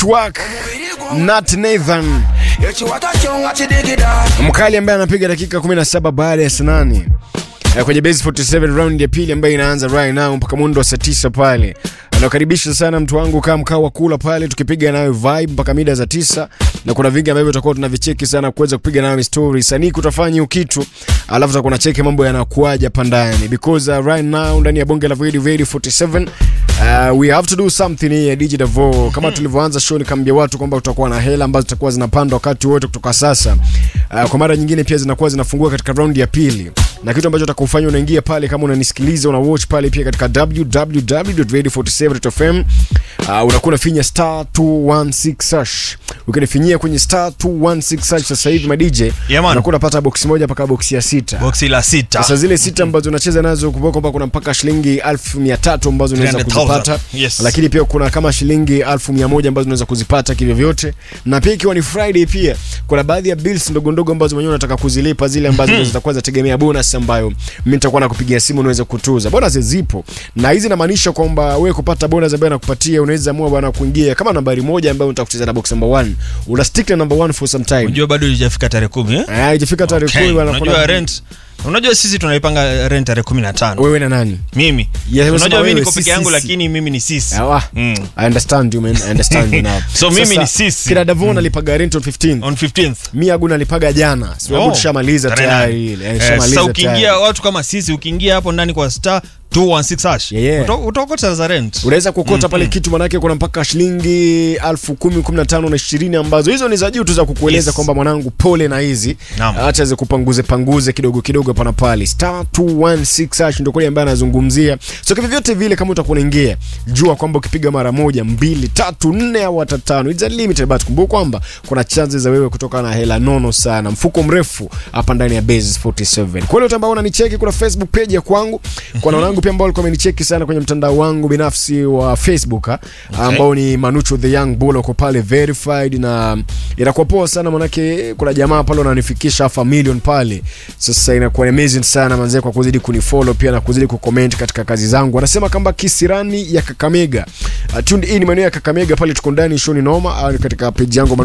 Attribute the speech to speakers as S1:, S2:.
S1: Network Nat Nathan mkali ambaye anapiga dakika 17 baada ya saa nane Eh, kwenye base 47 round ya pili ambayo inaanza right now mpaka mundo wa saa 9 pale. Anakaribisha sana mtu wangu kama mkao wa kula pale, tukipiga nayo vibe mpaka mida za tisa, na kuna vingi ambavyo tutakuwa tunavicheki sana kuweza kupiga nayo story sanii kutafanya hiyo kitu, alafu tutakuwa cheki mambo yanakuaje hapa ndani because uh, right now ndani ya bonge la Radio Radio 47 Uh, we have to do something here DJ Davo. Kama tulivyoanza show nikamwambia watu kwamba tutakuwa na hela ambazo zitakuwa zinapanda wakati wote kutoka sasa. Uh, kwa mara nyingine pia zinakuwa zinafungua katika raundi ya pili. Na kitu ambacho utakufanya unaingia pale kama unanisikiliza una watch pale pia katika www.radio47.fm. Uh, unakuwa unafinya star 216 hash. Ukinifinyia kwenye star 216 hash sasa hivi ma DJ
S2: Yeah, man.
S1: unakuwa unapata box moja mpaka box ya sita.
S2: boksi la sita
S1: Sasa zile sita ambazo unacheza nazo kumbuka kwamba kuna mpaka shilingi 1300 ambazo unaweza
S2: 300,000.
S1: kuzipata.
S2: Yes.
S1: Lakini pia kuna kama shilingi 1100 ambazo unaweza kuzipata kivyo vyote. Na pia ikiwa ni Friday pia kuna baadhi ya bills ndogo ndogo ambazo mwenyewe unataka kuzilipa zile ambazo mm zitakuwa zinategemea bonus ambayo mimi nitakuwa nakupigia simu unaweza kutuza. Bonus zipo. Na hizi inamaanisha kwamba wewe kupata bonus ambayo nakupatia unaweza amua bwana kuingia kama nambari moja ambayo unataka kucheza na box number 1. Una stick na number 1 for some time.
S2: unajua bado ilijafika tarehe kumi eh?
S1: Ah, ikifika tarehe
S2: Okay.
S1: 10 bwana
S2: unajua
S1: kuna
S2: rent unajua sisi tunaipanga rent tarehe kumi na tano
S1: wewe na nani?
S2: mimi
S1: Yeah,
S2: unajua
S1: unasema
S2: mimi
S1: wewe,
S2: niko
S1: si
S2: peke yangu
S1: sisi.
S2: lakini mimi ni sisi
S1: Awa.
S2: Mm.
S1: I understand you man. I understand you now.
S2: So mimi
S1: Sasa,
S2: ni sisi.
S1: Kina Davon alipaga rent on 15.
S2: on 15th
S1: Mimi aguna alipaga jana. Sio
S2: Oh,
S1: tushamaliza
S2: tarehe
S1: tayari
S2: nane.
S1: ile. Eh,
S2: Eh,
S1: tushamaliza
S2: sasa ukiingia
S1: tayari.
S2: watu kama sisi ukiingia hapo ndani kwa star 216 hash
S1: Yeah, yeah.
S2: uta- utaokota za rent
S1: Unaweza kukota pale kitu manake kuna mpaka shilingi elfu kumi, kumi na tano na ishirini ambazo hizo ni za juu tu za kukueleza
S2: Yes.
S1: kwamba mwanangu pole na hizi.
S2: Naam.
S1: Acha zikupanguze panguze kidogo kidogo hapa na pale. Star 216 hash ndio kule ambaye anazungumzia. So kwa vyote vile kama utakuwa unaingia, jua kwamba ukipiga mara moja, mbili, tatu, nne au hata tano, it's a limited but kumbuka kwamba kuna chances za wewe kutoka na hela nono sana, mfuko mrefu hapa ndani ya Base 47. Kwa hiyo ambao unanicheki, kuna Facebook page ya kwangu, kuna wanangu pia ambao walikuwa wamenicheki sana kwenye mtandao wangu binafsi wa Facebook ha, ambao ni Manucho the Young Bull, uko pale verified na inakuwa poa sana, manake kuna jamaa pale wananifikisha half a million pale. Sasa inakuwa amazing sana manzee, kwa kuzidi kunifollow pia na kuzidi kucomment katika kazi zangu. Wanasema kwamba kisirani ya Kakamega, uh, tuned in maeneo ya Kakamega pale, tuko ndani shoni noma, uh, katika page yangu